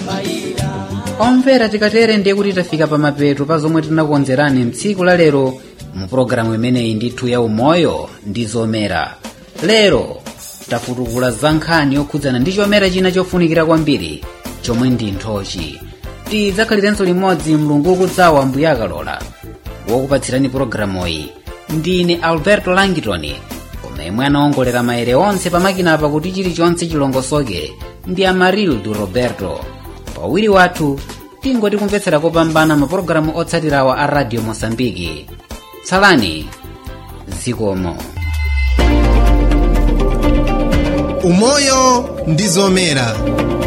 omvera tikatere ndiye kuti tafika pamapeto pa zomwe tinakukonzerani mtsiku la lero mu pologalamu imeneyi ndithu ya umoyo ndi zomera lero tafutukula za nkhani yokhudzana ndi chomera china chofunikira kwambiri chomwe ndi nthochi tidzakhalirenso limodzi mlungu ukudzawa mbuya akalola wokupatsirani pologalamuyi ndine alberto langitoni komemwe anaongolera maere onse pamakinapa kuti chilichonse chilongosoke ndi amarildu roberto pawiri wathu tingoti kumvetsera kopambana mapulogalamu otsatirawa a radio mosambiki tsalani zikomo umoyo ndi zomera